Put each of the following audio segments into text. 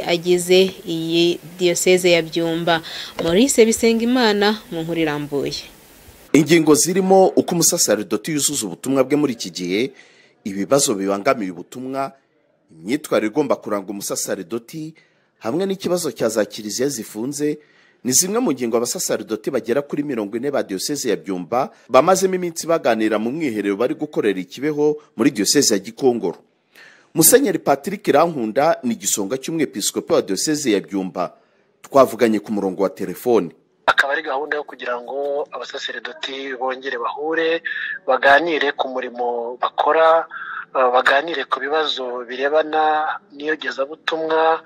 agize iyi Diyoseze ya Byumba Maurice Bisengimana mu nkuru irambuye ingingo zirimo uko umusaserdoti yuzuza ubutumwa bwe muri iki gihe ibibazo bibangamiye ubutumwa imyitwarire igomba kuranga umusaserdoti hamwe n'ikibazo cya za kiliziya zifunze ni zimwe mu ngingo abasaserdoti bagera kuri mirongo ine ba diyoseze ya byumba bamazemo iminsi baganira mu mwiherero bari gukorera ikibeho muri diyoseze ya gikongoro musenyeri patrick rankunda ni igisonga cy'umwepiskopi wa diyoseze ya byumba twavuganye ku murongo wa telefoni akaba ari gahunda yo kugira ngo abasaseredoti bongere bahure baganire ku murimo bakora baganire ku bibazo birebana n'iyogezabutumwa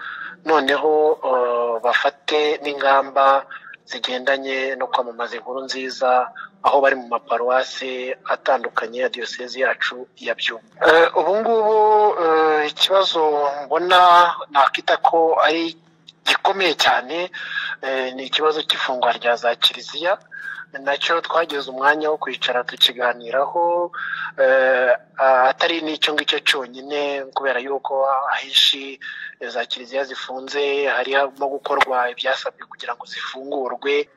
noneho bafate n'ingamba zigendanye no kwamamaza inkuru nziza aho bari mu maparuwasi atandukanye ya diyosezi yacu ya byumba ubu ngubu ikibazo mbona nakita ko ari gikomeye cyane ni ikibazo cy'ifungwa rya za kiliziya nacyo twageze umwanya wo kwicara tukiganiraho atari n'icyo ngicyo cyonyine kubera yuko ahenshi za kiliziya zifunze harimo gukorwa ibyasabwe kugira ngo zifungurwe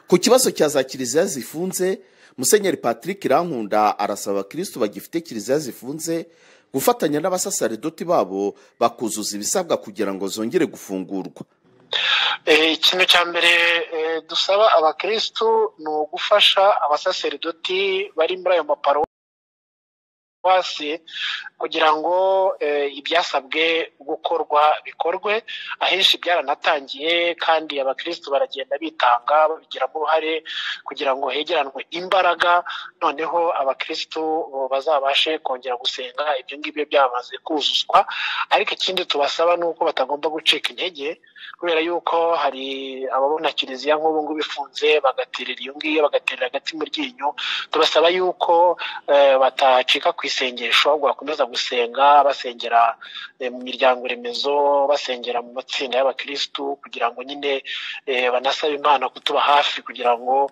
ku kibazo cya za kiliziya zifunze musenyeri patrick rankunda arasaba abakirisitu bagifite kiliziya zifunze gufatanya n'abasasaridoti babo bakuzuza ibisabwa kugira ngo zongere gufungurwa ikintu cya mbere dusaba abakirisitu ni ugufasha abasaseridoti bari muri ayo maparuwasi kugira ngo ibyasabwe gukorwa bikorwe ahenshi byaranatangiye kandi abakirisitu baragenda bitanga babigiramo uruhare kugira ngo hegeranwe imbaraga noneho abakirisitu bazabashe kongera gusenga ibyo ngibyo byamaze kuzuzwa ariko ikindi tubasaba ni uko batagomba gucika intege kubera yuko hari ababona kiliziya nk'ubu ngubu ifunze bagaterera iyo ngiyo bagaterera agati mu ryinyo tubasaba yuko batacika ku isengesho bakomeza gusenga basengera mu miryango remezo basengera mu matsinda y'abakirisitu kugira ngo nyine banasabe imana kutuba hafi kugira ngo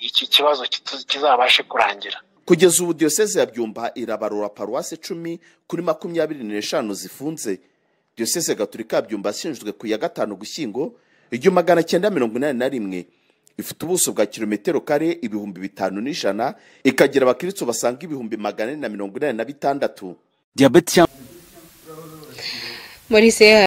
iki kibazo kizabashe kurangira kugeza ubu diyoseze ya byumba irabarura paruwasi icumi kuri makumyabiri n'eshanu zifunze diyoseze gaturika ya byumba ashinzwe ku ya gatanu gushyingo igihumbi magana cyenda mirongo inani na rimwe ifite ubuso bwa kilometero kare ibihumbi bitanu n'ijana ikagira abakiritsu basanga ibihumbi magana ane na mirongo inani na bitandatu Maurice